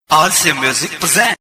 Alsea Music present.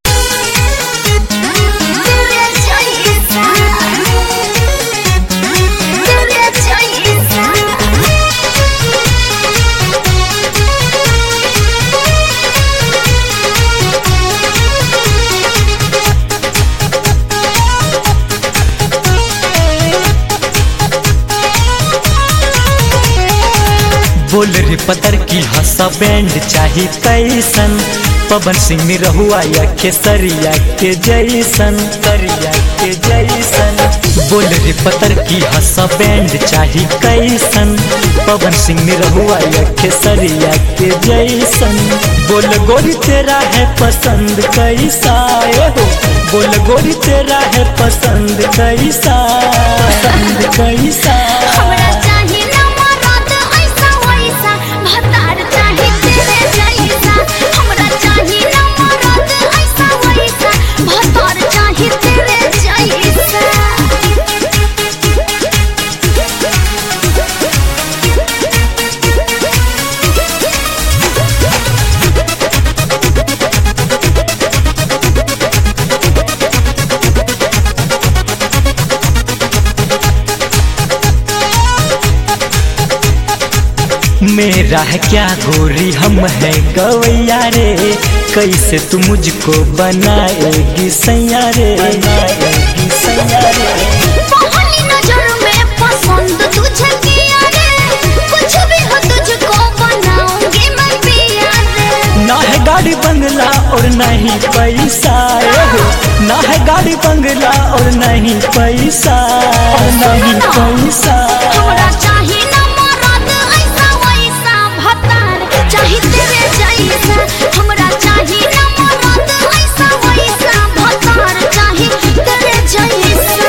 बोल रे पतर की हंसा बैंड चाही कैसन पवन सिंह रहुआ या खेसरिया के जैसन करिया के जैसन बोल रे पतर की हंसा बैंड चाही कैसन पवन सिंह रहुआ या खेसरिया के जैसन बोल गोरी तेरा है पसंद कैसा ए हो बोल गोरी तेरा है पसंद कैसा पसंद कैसा हमरा चाही ना मरद ऐसा वैसा भतार चाही तेरे जैसा हमरा चाही ना मरद ऐसा वैसा भतार चाही तेरे जैसा मेरा है क्या गोरी हम है गवैया रे कैसे तू मुझको बनाएगी सैया रे बनाएगी सैया रे पहली नजर में पसंद तुझे किया रे कुछ भी हो तुझको बनाऊंगी मैं पिया रे ना है गाड़ी बंगला और नहीं पैसा ए हो ना है गाड़ी बंगला और नहीं पैसा नहीं पैसा हमरा चाही ना मरद ऐसा वैसा भतार चाही तेरे जैसा हमरा चाही ना मरद ऐसा वैसा भतार चाही तेरे जैसा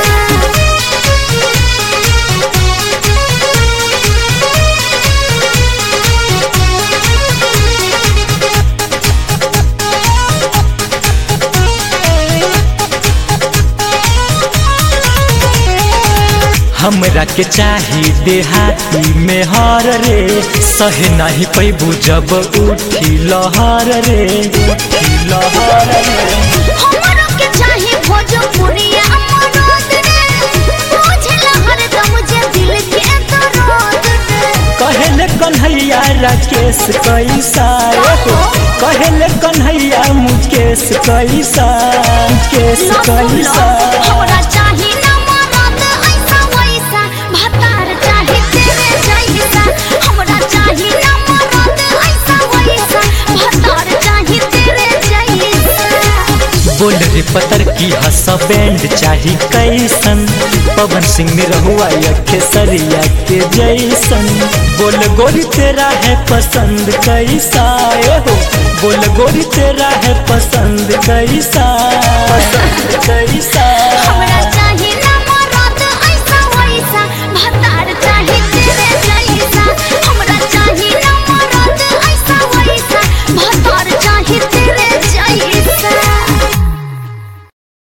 हमरा के चाही देहाती में हर रे सहे नहीं पैबू जब उठी लहर रे उठी लहर रे हमरा के चाही भोजपुरिया मरद रे बुझला हरदम जे दिल के दर्द रे कहले कन्हैया राकेश कैसा एहो कहले कन्हैया मुकेश कैसा मुकेश कैसा हमरा चाही ना मरद ऐसा वैसा भतार चाही तेरे जैसा हमरा चाही ना मरद ऐसा वैसा भतार चाही तेरे जैसा बोल रे पतर की हंसा बैंड चाही कैसन पवन सिंह रहुआ या खेसरिया के जैसन बोल गोरी तेरा है पसंद कैसा ए हो बोल गोरी तेरा है पसंद कैसा पसंद कैसा